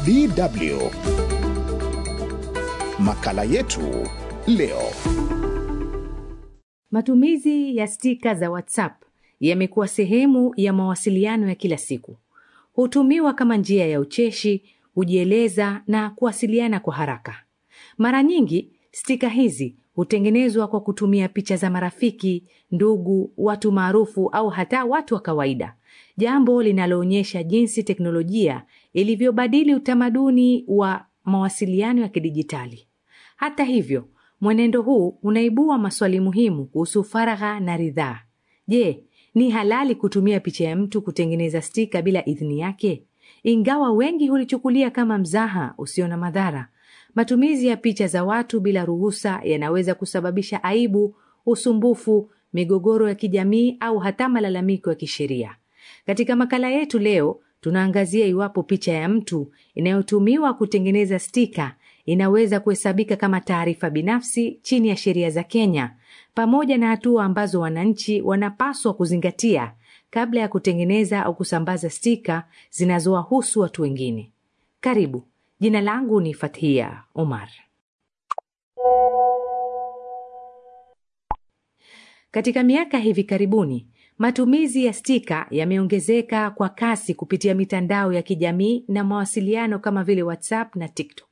DW. Makala yetu leo. Matumizi ya stika za WhatsApp yamekuwa sehemu ya mawasiliano ya kila siku. Hutumiwa kama njia ya ucheshi, kujieleza na kuwasiliana kwa haraka. Mara nyingi stika hizi hutengenezwa kwa kutumia picha za marafiki, ndugu, watu maarufu au hata watu wa kawaida, jambo linaloonyesha jinsi teknolojia ilivyobadili utamaduni wa mawasiliano ya kidijitali. Hata hivyo, mwenendo huu unaibua maswali muhimu kuhusu faragha na ridhaa. Je, ni halali kutumia picha ya mtu kutengeneza stika bila idhini yake? Ingawa wengi hulichukulia kama mzaha usio na madhara, matumizi ya picha za watu bila ruhusa yanaweza kusababisha aibu, usumbufu, migogoro ya kijamii au hata malalamiko ya kisheria. Katika makala yetu leo, tunaangazia iwapo picha ya mtu inayotumiwa kutengeneza stika inaweza kuhesabika kama taarifa binafsi chini ya sheria za Kenya, pamoja na hatua ambazo wananchi wanapaswa kuzingatia kabla ya kutengeneza au kusambaza stika zinazowahusu watu wengine. Karibu. Jina langu ni Fathia Omar. Katika miaka hivi karibuni, matumizi ya stika yameongezeka kwa kasi kupitia mitandao ya kijamii na mawasiliano kama vile WhatsApp na TikTok.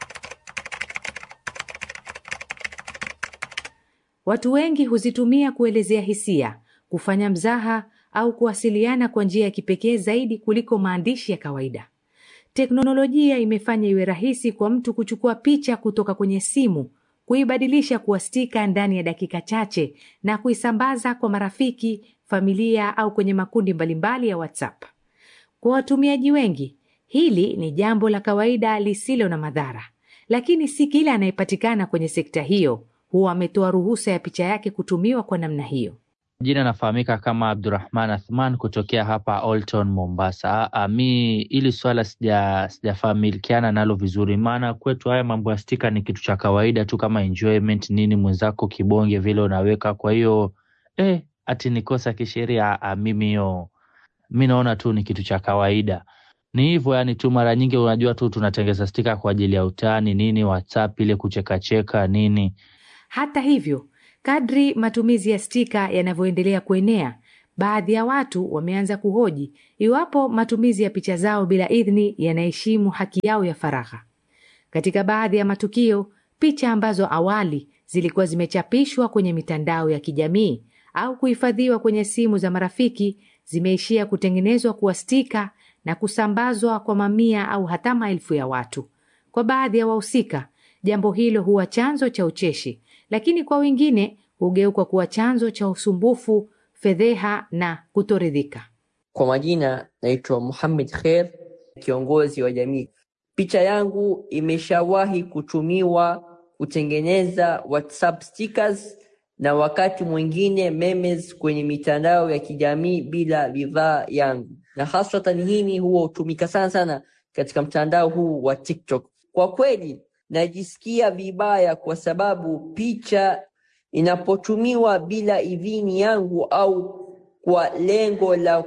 Watu wengi huzitumia kuelezea hisia, kufanya mzaha au kuwasiliana kwa njia ya kipekee zaidi kuliko maandishi ya kawaida. Teknolojia imefanya iwe rahisi kwa mtu kuchukua picha kutoka kwenye simu, kuibadilisha kuwa stika ndani ya dakika chache na kuisambaza kwa marafiki, familia au kwenye makundi mbalimbali ya WhatsApp. Kwa watumiaji wengi, hili ni jambo la kawaida lisilo na madhara, lakini si kila anayepatikana kwenye sekta hiyo huwa ametoa ruhusa ya picha yake kutumiwa kwa namna hiyo. Jina nafahamika kama Abdurahman Athman kutokea hapa Old Town Mombasa. A, mi ili swala sija sijafamilikiana nalo vizuri, maana kwetu haya mambo ya stika ni kitu cha kawaida tu kama enjoyment nini, mwenzako kibonge vile unaweka. Kwa hiyo eh, ati ni kosa kisheria? Mimi hiyo mi naona tu ni kitu cha kawaida, ni hivyo yani tu. Mara nyingi unajua tu tunatengeza stika kwa ajili ya utani nini, WhatsApp ile kuchekacheka nini. Hata hivyo Kadri matumizi ya stika yanavyoendelea kuenea, baadhi ya watu wameanza kuhoji iwapo matumizi ya picha zao bila idhini yanaheshimu haki yao ya faragha. Katika baadhi ya matukio, picha ambazo awali zilikuwa zimechapishwa kwenye mitandao ya kijamii au kuhifadhiwa kwenye simu za marafiki zimeishia kutengenezwa kuwa stika na kusambazwa kwa mamia au hata maelfu ya watu. Kwa baadhi ya wahusika, jambo hilo huwa chanzo cha ucheshi lakini kwa wengine hugeuka kuwa chanzo cha usumbufu, fedheha na kutoridhika. Kwa majina naitwa Muhammad Kher, kiongozi wa jamii. Picha yangu imeshawahi kutumiwa kutengeneza WhatsApp stickers na wakati mwingine memes kwenye mitandao ya kijamii bila ridhaa yangu, na haswatan hii huwa hutumika sana sana katika mtandao huu wa TikTok. Kwa kweli najisikia vibaya kwa sababu picha inapotumiwa bila idhini yangu au kwa lengo la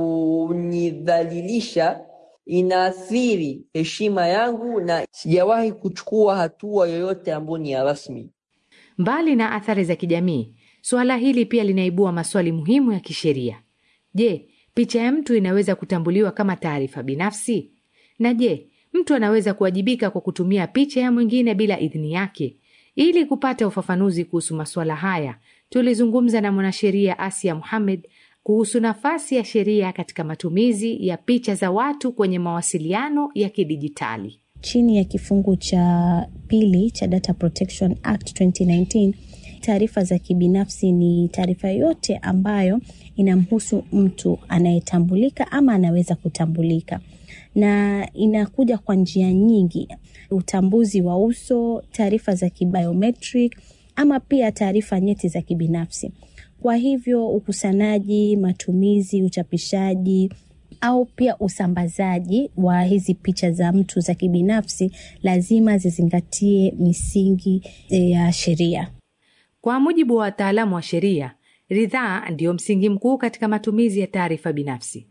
kunidhalilisha inaathiri heshima yangu, na sijawahi kuchukua hatua yoyote ambayo ni ya rasmi. Mbali na athari za kijamii, suala hili pia linaibua maswali muhimu ya kisheria. Je, picha ya mtu inaweza kutambuliwa kama taarifa binafsi? Na je, mtu anaweza kuwajibika kwa kutumia picha ya mwingine bila idhini yake? Ili kupata ufafanuzi kuhusu masuala haya, tulizungumza na mwanasheria Asia Muhamed kuhusu nafasi ya sheria katika matumizi ya picha za watu kwenye mawasiliano ya kidijitali. Chini ya kifungu cha pili cha Data Protection Act 2019, taarifa za kibinafsi ni taarifa yote ambayo inamhusu mtu anayetambulika ama anaweza kutambulika na inakuja kwa njia nyingi: utambuzi wa uso, taarifa za kibiometric, ama pia taarifa nyeti za kibinafsi. Kwa hivyo ukusanyaji, matumizi, uchapishaji au pia usambazaji wa hizi picha za mtu za kibinafsi lazima zizingatie misingi ya sheria. Kwa mujibu wa wataalamu wa sheria, ridhaa ndiyo msingi mkuu katika matumizi ya taarifa binafsi.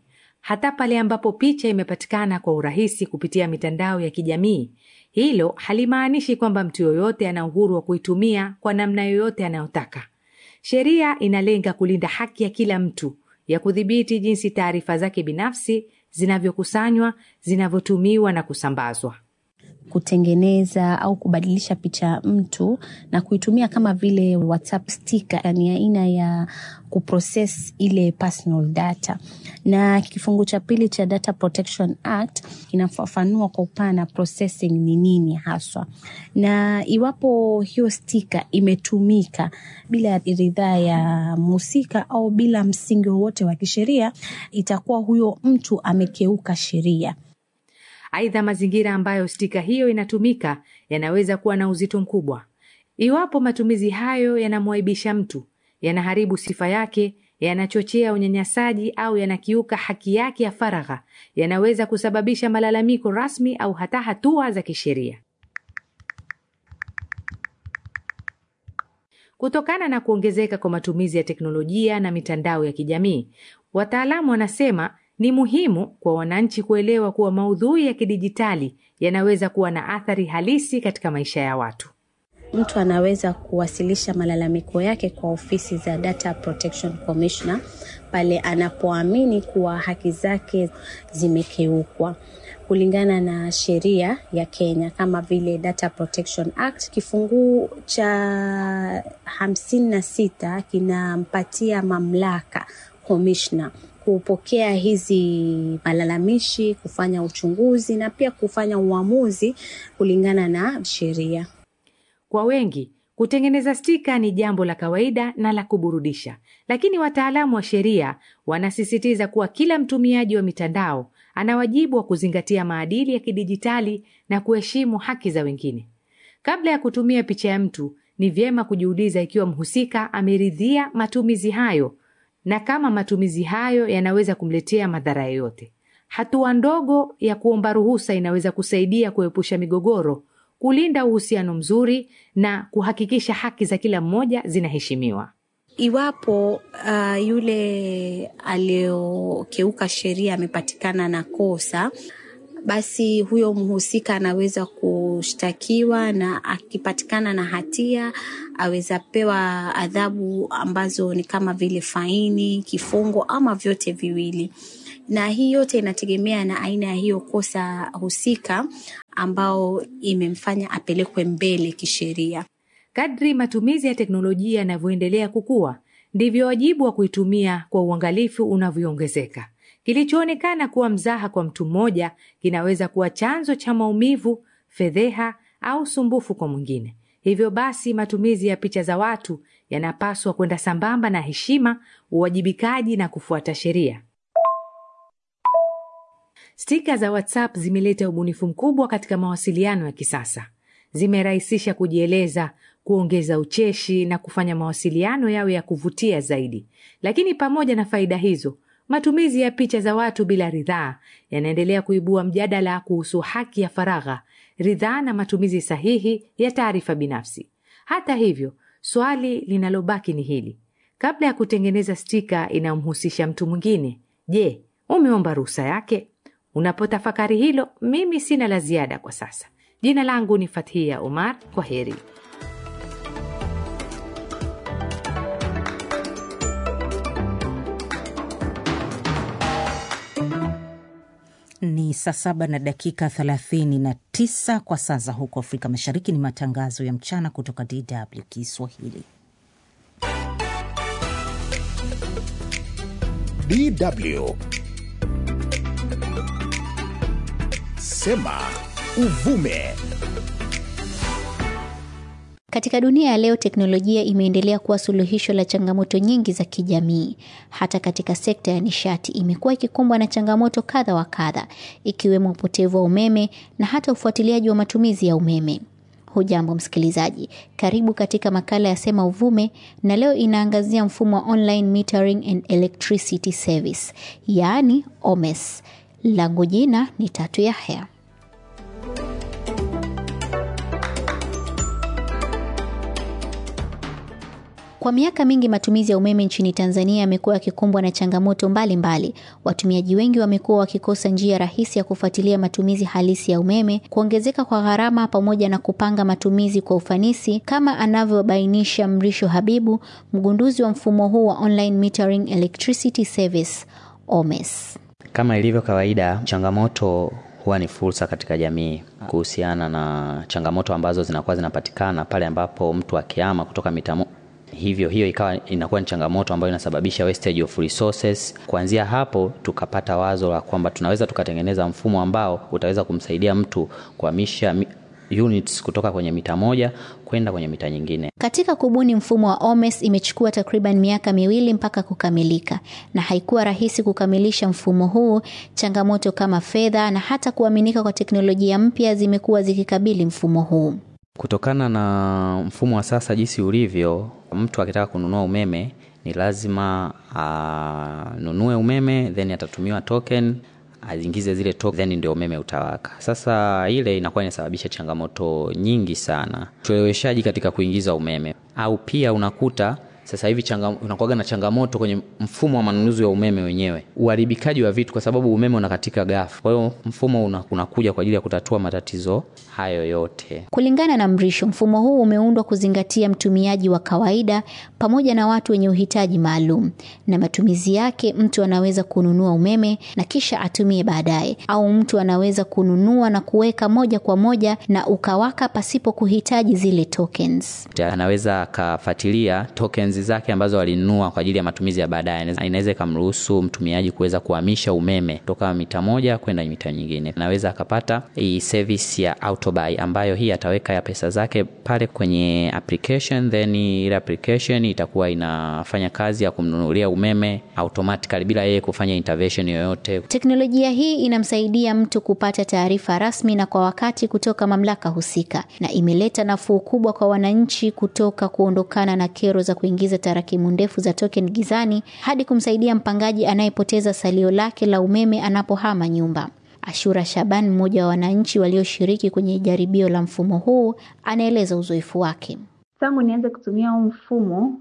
hata pale ambapo picha imepatikana kwa urahisi kupitia mitandao ya kijamii. Hilo halimaanishi kwamba mtu yoyote ana uhuru wa kuitumia kwa namna yoyote anayotaka. Sheria inalenga kulinda haki ya kila mtu ya kudhibiti jinsi taarifa zake binafsi zinavyokusanywa, zinavyotumiwa na kusambazwa. kutengeneza au kubadilisha picha ya mtu na kuitumia kama vile WhatsApp sticker, ni aina ya kuprocess ile personal data. Na kifungu cha pili cha Data Protection Act inafafanua kwa upana processing ni nini haswa, na iwapo hiyo sticker imetumika bila ridhaa ya mhusika au bila msingi wowote wa kisheria, itakuwa huyo mtu amekeuka sheria. Aidha, mazingira ambayo stika hiyo inatumika yanaweza kuwa na uzito mkubwa. Iwapo matumizi hayo yanamwaibisha mtu, yanaharibu sifa yake, yanachochea unyanyasaji au yanakiuka haki yake ya faragha, yanaweza kusababisha malalamiko rasmi au hata hatua za kisheria. Kutokana na kuongezeka kwa matumizi ya teknolojia na mitandao ya kijamii, wataalamu wanasema ni muhimu kwa wananchi kuelewa kuwa maudhui ya kidijitali yanaweza kuwa na athari halisi katika maisha ya watu. Mtu anaweza kuwasilisha malalamiko yake kwa ofisi za Data Protection Commissioner pale anapoamini kuwa haki zake zimekiukwa kulingana na sheria ya Kenya kama vile Data Protection Act kifungu cha hamsini na sita kinampatia mamlaka commissioner kupokea hizi malalamishi, kufanya uchunguzi na pia kufanya uamuzi kulingana na sheria. Kwa wengi, kutengeneza stika ni jambo la kawaida na la kuburudisha, lakini wataalamu wa sheria wanasisitiza kuwa kila mtumiaji wa mitandao ana wajibu wa kuzingatia maadili ya kidijitali na kuheshimu haki za wengine. Kabla ya kutumia picha ya mtu, ni vyema kujiuliza ikiwa mhusika ameridhia matumizi hayo na kama matumizi hayo yanaweza kumletea madhara yoyote. Hatua ndogo ya kuomba ruhusa inaweza kusaidia kuepusha migogoro, kulinda uhusiano mzuri na kuhakikisha haki za kila mmoja zinaheshimiwa. Iwapo uh, yule aliyokeuka sheria amepatikana na kosa, basi huyo mhusika anaweza kushtakiwa na akipatikana na hatia aweza pewa adhabu ambazo ni kama vile faini, kifungo ama vyote viwili. Na hii yote inategemea na aina ya hiyo kosa husika ambao imemfanya apelekwe mbele kisheria. Kadri matumizi ya teknolojia yanavyoendelea kukua, ndivyo wajibu wa kuitumia kwa uangalifu unavyoongezeka. Kilichoonekana kuwa mzaha kwa mtu mmoja kinaweza kuwa chanzo cha maumivu, fedheha au sumbufu kwa mwingine. Hivyo basi, matumizi ya picha za watu yanapaswa kwenda sambamba na heshima, uwajibikaji na kufuata sheria. Stika za WhatsApp zimeleta ubunifu mkubwa katika mawasiliano ya kisasa. Zimerahisisha kujieleza, kuongeza ucheshi na kufanya mawasiliano yawe ya kuvutia zaidi. Lakini pamoja na faida hizo, matumizi ya picha za watu bila ridhaa yanaendelea kuibua mjadala kuhusu haki ya faragha, ridhaa na matumizi sahihi ya taarifa binafsi. Hata hivyo, swali linalobaki ni hili: kabla ya kutengeneza stika inayomhusisha mtu mwingine, je, umeomba ruhusa yake? Unapotafakari hilo, mimi sina la ziada kwa sasa. Jina langu ni Fathia Omar. Kwa heri. Ni saa saba na dakika thelathini na tisa kwa saa za huko Afrika Mashariki. Ni matangazo ya mchana kutoka DW Kiswahili. DW Sema Uvume. Katika dunia ya leo, teknolojia imeendelea kuwa suluhisho la changamoto nyingi za kijamii. Hata katika sekta ya nishati imekuwa ikikumbwa na changamoto kadha wa kadha, ikiwemo upotevu wa umeme na hata ufuatiliaji wa matumizi ya umeme. Hujambo msikilizaji, karibu katika makala ya Sema Uvume, na leo inaangazia mfumo wa online metering and electricity service, yaani OMES. Langu jina ni Tatu Yahya. Kwa miaka mingi matumizi ya umeme nchini Tanzania yamekuwa yakikumbwa na changamoto mbalimbali mbali. Watumiaji wengi wamekuwa wakikosa njia rahisi ya kufuatilia matumizi halisi ya umeme, kuongezeka kwa gharama, pamoja na kupanga matumizi kwa ufanisi, kama anavyobainisha Mrisho Habibu, mgunduzi wa mfumo huu wa online metering electricity service OMES. Kama ilivyo kawaida, changamoto huwa ni fursa katika jamii kuhusiana na changamoto ambazo zinakuwa zinapatikana pale ambapo mtu akihama kutoka mitamo hivyo hiyo ikawa inakuwa ni changamoto ambayo inasababisha wastage of resources. Kuanzia hapo tukapata wazo la kwamba tunaweza tukatengeneza mfumo ambao utaweza kumsaidia mtu kuhamisha units kutoka kwenye mita moja kwenda kwenye mita nyingine. Katika kubuni mfumo wa OMES imechukua takriban miaka miwili mpaka kukamilika, na haikuwa rahisi kukamilisha mfumo huu. Changamoto kama fedha na hata kuaminika kwa teknolojia mpya zimekuwa zikikabili mfumo huu. Kutokana na mfumo wa sasa jinsi ulivyo, mtu akitaka kununua umeme ni lazima anunue umeme then atatumiwa token aingize zile token then ndio umeme utawaka. Sasa ile inakuwa inasababisha changamoto nyingi sana, ucheleweshaji katika kuingiza umeme, au pia unakuta sasa hivi unakuwaga na changamoto kwenye mfumo wa manunuzi wa umeme wenyewe, uharibikaji wa vitu, kwa sababu umeme unakatika ghafla. Kwa hiyo mfumo unakuja una kwa ajili ya kutatua matatizo hayo yote. Kulingana na Mrisho, mfumo huu umeundwa kuzingatia mtumiaji wa kawaida pamoja na watu wenye uhitaji maalum, na matumizi yake, mtu anaweza kununua umeme na kisha atumie baadaye, au mtu anaweza kununua na kuweka moja kwa moja na ukawaka pasipo kuhitaji zile tokens. Anaweza akafuatilia tokens zake ambazo walinunua kwa ajili ya matumizi ya baadaye. Inaweza ikamruhusu mtumiaji kuweza kuhamisha umeme kutoka mita moja kwenda mita nyingine. Anaweza akapata hii service ya autobuy, ambayo hii ataweka ya pesa zake pale kwenye application, then ile application itakuwa inafanya kazi ya kumnunulia umeme automatically bila yeye kufanya intervention yoyote. Teknolojia hii inamsaidia mtu kupata taarifa rasmi na kwa wakati kutoka mamlaka husika, na imeleta nafuu kubwa kwa wananchi kutoka kuondokana na kero za kuingiza tarakimu ndefu za token gizani hadi kumsaidia mpangaji anayepoteza salio lake la umeme anapohama nyumba. Ashura Shaban, mmoja wa wananchi walioshiriki kwenye jaribio la mfumo huu, anaeleza uzoefu wake. Tangu nianze kutumia huu mfumo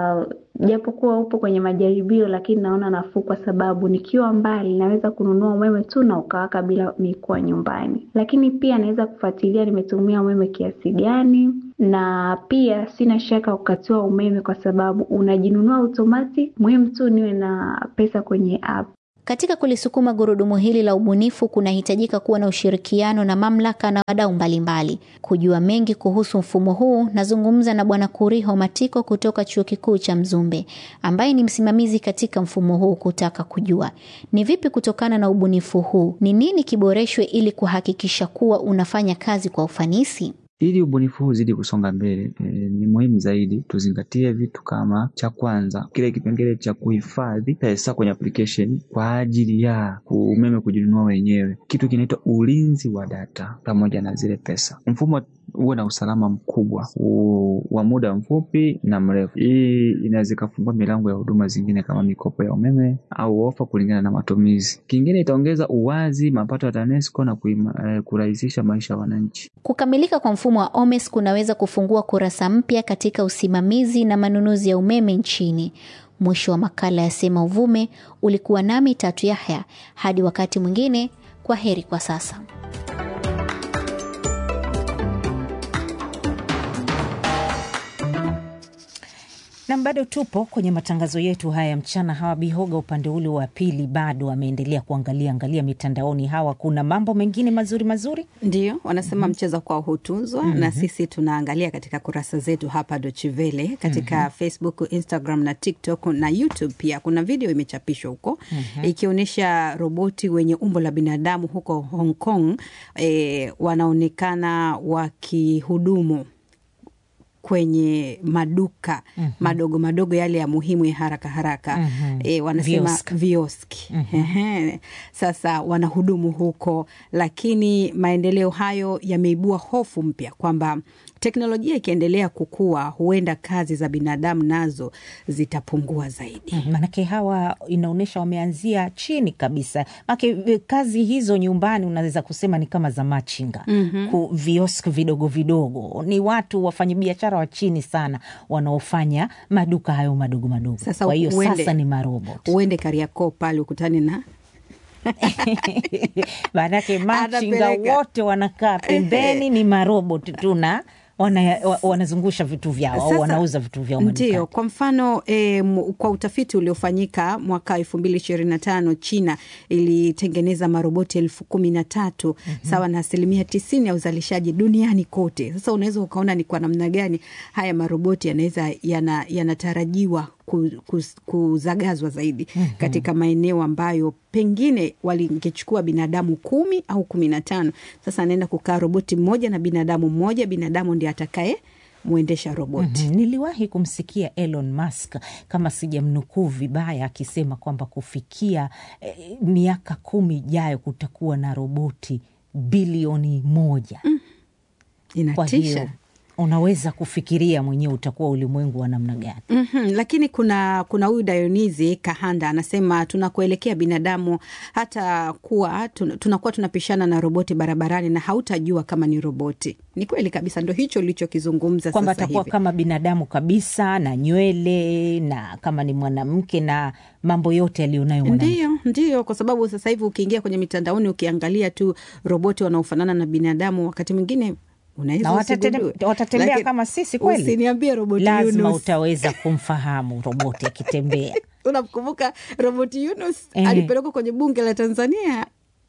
japokuwa uh, upo kwenye majaribio, lakini naona nafuu, kwa sababu nikiwa mbali naweza kununua umeme tu na ukawaka bila mikuwa nyumbani, lakini pia naweza kufuatilia nimetumia umeme kiasi gani, na pia sina shaka kukatiwa umeme kwa sababu unajinunua automatic. Muhimu tu niwe na pesa kwenye app. Katika kulisukuma gurudumu hili la ubunifu kunahitajika kuwa na ushirikiano na mamlaka na wadau mbalimbali. Kujua mengi kuhusu mfumo huu, nazungumza na Bwana Kuriho Matiko kutoka Chuo Kikuu cha Mzumbe, ambaye ni msimamizi katika mfumo huu, kutaka kujua ni vipi kutokana na ubunifu huu, ni nini kiboreshwe ili kuhakikisha kuwa unafanya kazi kwa ufanisi. Ili ubunifu huu uzidi kusonga mbele e, ni muhimu zaidi tuzingatie vitu kama, cha kwanza, kile kipengele cha kuhifadhi pesa kwenye application kwa ajili ya umeme kujinunua wenyewe, kitu kinaitwa ulinzi wa data pamoja na zile pesa. Mfumo uwe na usalama mkubwa wa muda mfupi na mrefu. Hii inaweza ikafungua milango ya huduma zingine kama mikopo ya umeme au ofa kulingana na matumizi. Kingine itaongeza uwazi, mapato ya TANESCO na eh, kurahisisha maisha ya wananchi. Kukamilika kwa mfumo wa OMES kunaweza kufungua kurasa mpya katika usimamizi na manunuzi ya umeme nchini. Mwisho wa makala ya Sema Uvume ulikuwa nami Tatu Yahya. Hadi wakati mwingine, kwa heri kwa sasa. na bado tupo kwenye matangazo yetu haya ya mchana. Hawa Bihoga upande ule wa pili bado ameendelea kuangalia angalia mitandaoni. Hawa kuna mambo mengine mazuri mazuri, ndio wanasema mm -hmm. mchezo kwao hutunzwa mm -hmm. na sisi tunaangalia katika kurasa zetu hapa Dochivele katika mm -hmm. Facebook, Instagram na TikTok na YouTube pia kuna video imechapishwa huko mm -hmm. ikionyesha roboti wenye umbo la binadamu huko Hong Kong e, wanaonekana wakihudumu kwenye maduka mm -hmm. madogo madogo yale ya muhimu ya haraka haraka mm -hmm. E, wanasema vioski, vioski. Mm -hmm. Sasa wanahudumu huko, lakini maendeleo hayo yameibua hofu mpya kwamba teknolojia ikiendelea kukua, huenda kazi za binadamu nazo zitapungua zaidi. Mm, manake hawa inaonyesha wameanzia chini kabisa, manake kazi hizo nyumbani unaweza kusema ni kama za machinga mm -hmm. viosk vidogo vidogo, ni watu wafanyabiashara wafanyabiashara wa chini sana wanaofanya maduka hayo madogo madogo. Sasa Kwa hiyo uende- sasa ni marobot. uende Kariakoo pale ukutane na Maanake machinga Anapeleka. wote wanakaa pembeni, ni marobot tu na wana, wa- wanazungusha vitu vyao au Sasa, wanauza vitu vyao madukani. Ndio, kwa mfano e, kwa utafiti uliofanyika mwaka elfu mbili ishirini na tano China ilitengeneza maroboti elfu kumi na tatu sawa na asilimia tisini ya uzalishaji duniani kote. Sasa unaweza ukaona ni kwa namna gani haya maroboti yanaweza yana- yanatarajiwa ku- ku- kuzagazwa zaidi katika maeneo ambayo pengine walingechukua binadamu kumi au kumi na tano. Sasa anaenda kukaa roboti mmoja na binadamu mmoja, binadamu ndiye atakaye mwendesha roboti. Mhm. Niliwahi kumsikia Elon Musk kama sijamnukuu vibaya akisema kwamba kufikia eh, miaka kumi ijayo kutakuwa na roboti bilioni moja. Kwa Inatisha. hiyo unaweza kufikiria mwenyewe utakuwa ulimwengu wa namna gani. Mhm, lakini kuna kuna huyu Dionizi Kahanda anasema tunakuelekea binadamu hata kuwa tun- tunakuwa tunapishana na roboti barabarani na hautajua kama ni roboti. Ni kweli kabisa, ndo hicho ulichokizungumza kwamba sasa atakuwa hivi. kama binadamu kabisa na nywele na kama ni mwanamke na mambo yote aliyonayo mwanamke. Ndio, ndio, kwa sababu sasa hivi ukiingia kwenye mitandaoni ukiangalia tu roboti wanaofanana na binadamu, wakati mwingine unaweza na watatene- usigundue. watatembea Lakini kama sisi kweli. Usiniambie roboti Lazima Yunus. utaweza kumfahamu roboti akitembea. Unamkumbuka roboti Yunus Ehe. alipelekwa kwenye bunge la Tanzania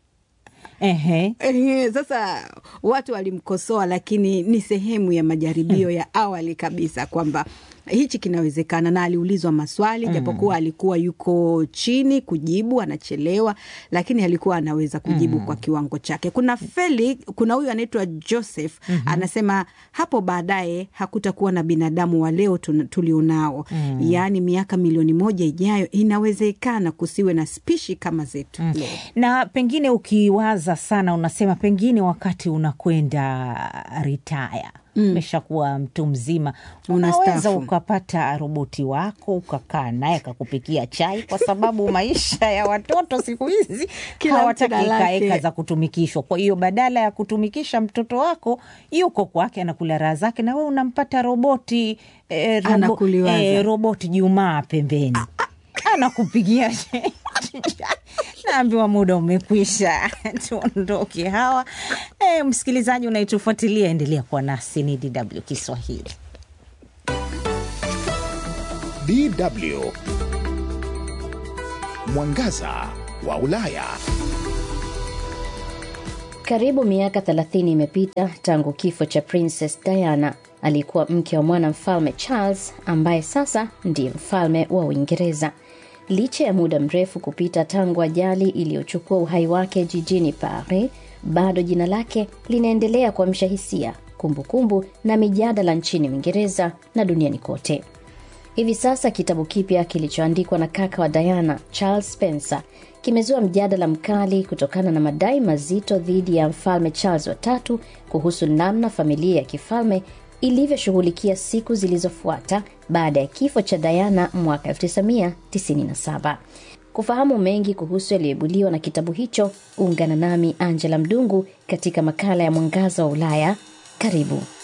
Ehe. Ehe, sasa watu walimkosoa, lakini ni sehemu ya majaribio ya awali kabisa kwamba hichi kinawezekana, na aliulizwa maswali japokuwa alikuwa yuko chini kujibu, anachelewa, lakini alikuwa anaweza kujibu kwa kiwango chake. Kuna Feli, kuna huyu anaitwa Joseph anasema hapo baadaye hakutakuwa na binadamu wa leo tun- tulionao, yaani miaka milioni moja ijayo inawezekana kusiwe na spishi kama zetu leo. na pengine ukiwaza sana unasema pengine wakati unakwenda ritaya umeshakuwa mtu mzima unaweza Unastaafu. ukapata roboti wako ukakaa naye akakupikia chai kwa sababu maisha ya watoto siku hizi Kila hawataki mtu na lake. ekaeka za kutumikishwa kwa hiyo badala ya kutumikisha mtoto wako yuko kwake anakula raha zake na we unampata roboti eh, robo, Anakuliwaza. eh, roboti jumaa pembeni anakupigia naambiwa muda umekwisha tuondoke hawa e, msikilizaji unayetufuatilia endelea kuwa nasi ni dw kiswahili DW Mwangaza wa Ulaya. Karibu miaka 30 imepita tangu kifo cha Princess Diana. Alikuwa mke wa mwana mfalme Charles ambaye sasa ndiye mfalme wa Uingereza. Licha ya muda mrefu kupita tangu ajali iliyochukua uhai wake jijini Paris, bado jina lake linaendelea kuamsha hisia, kumbukumbu na mijadala nchini Uingereza na duniani kote. Hivi sasa kitabu kipya kilichoandikwa na kaka wa Diana, Charles Spencer, kimezua mjadala mkali kutokana na madai mazito dhidi ya mfalme Charles watatu kuhusu namna familia ya kifalme ilivyoshughulikia siku zilizofuata baada ya kifo cha Diana mwaka 1997. Kufahamu mengi kuhusu yaliyoibuliwa na kitabu hicho, ungana nami Angela Mdungu katika makala ya Mwangaza wa Ulaya. Karibu.